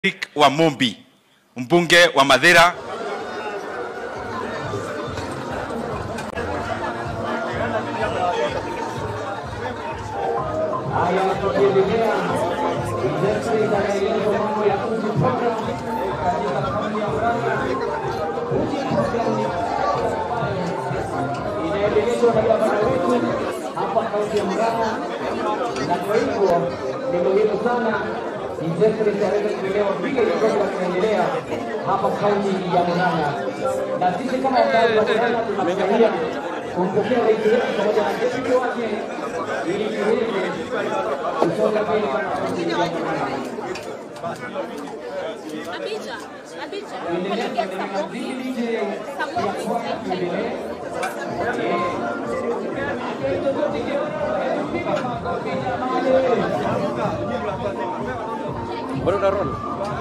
Eric Wamumbi, mbunge wa Mathira. Haya, tukiendelea Jeffrey anaeleza mambo ya uji program katika kaunti ya Murang'a. Uji program inaendelezwa na gavana wetu hapa kaunti ya Murang'a, na kwa hivyo ni muhimu sana Jeffrey aweze kuelewa vile hii program inaendelea hapa kaunti ya Murang'a, na sisi kama wakazi wa Murang'a tunafurahia kumpokea rais wetu pamoja na deputy wake ili tuweze kusonga mbele kama kaunti ya Murang'a. Abija, Abija, Tuendelee pelekea kuendelea Samoki. vile nje ya Samoki, kwamba tuendelee. Bado na roll.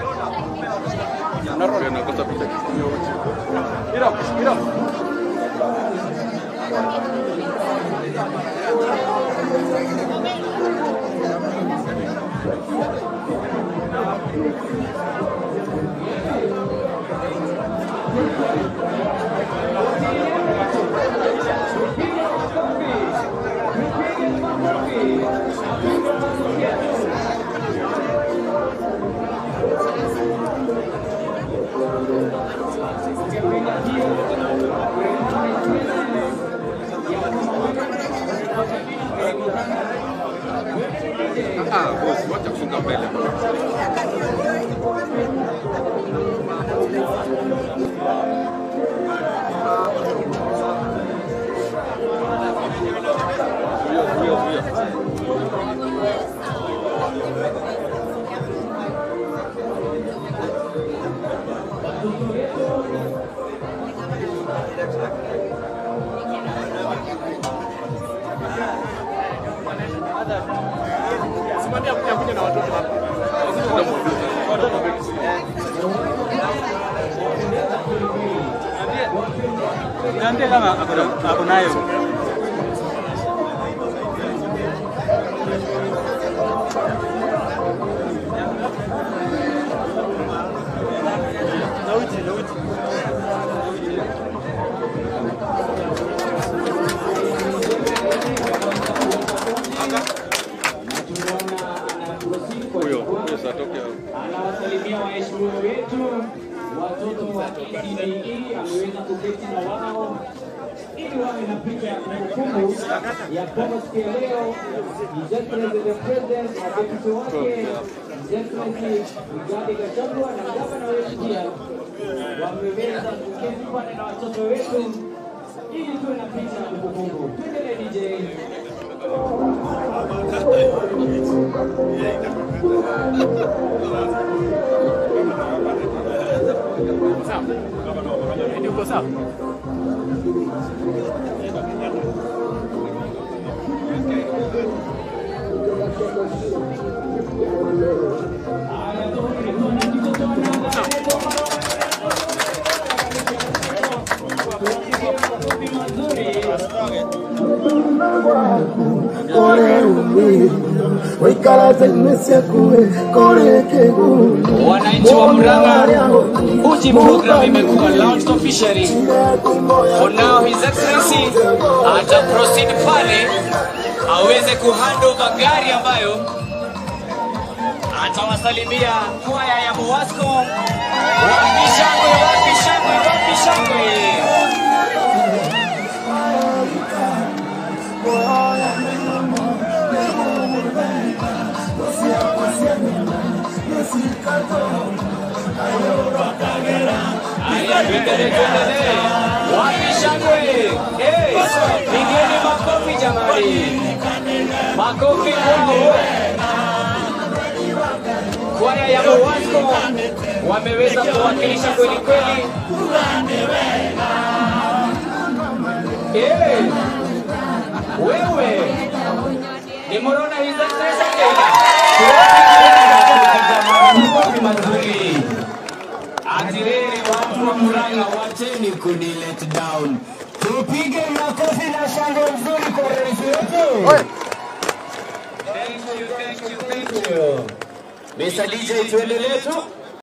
Na roll nakosa picha. Get up, get up. Ah, boss, wacha kusonga mbele. Huyo, huyo, huyo. Simamia kuja kuja na watoto hapa. Watoto wengi. Niambie kama ako na- ako nayo. Na uji, na uji. Huyo, huyo sasa atoke hapo. Anawasalimia waheshimiwa wetu watoto wa ECDE, ameweza kuketi na wao ili wawe na picha ya kumbukumbu ya kwamba siku ya leo His Excellency the President na deputy wake His Excellency Rigathi Gachagua na gavana wetu pia wameweza kuketi pale na watoto wetu ili tuwe na picha ya kumbukumbu. Tuendelee DJ. Uko sawa? Wananchi wa Murang'a, Uji program imekuwa launched officially. For now, His Excellency ata proceed pale aweze kuhand over gari ambayo atawasalimia kwaya ya Muwasco. Wapi shangwe, wapi shangwe, wapi shangwe. Haya, tuendelee, tuendelee. Wapi shangwe? Eh, pigeni makofi jamani, makofi kwao. Kwaya ya Muwasco wameweza kuwakilisha kweli kweli. Eh, wewe nimeona His Excellency Makofi mazuri. Atireni watu wa Murang'a, wacheni kuni let down. Tupige makofi na shangwe nzuri kwa rais wetu. Thank you, thank you, thank you. Mr. DJ tuendelee tu.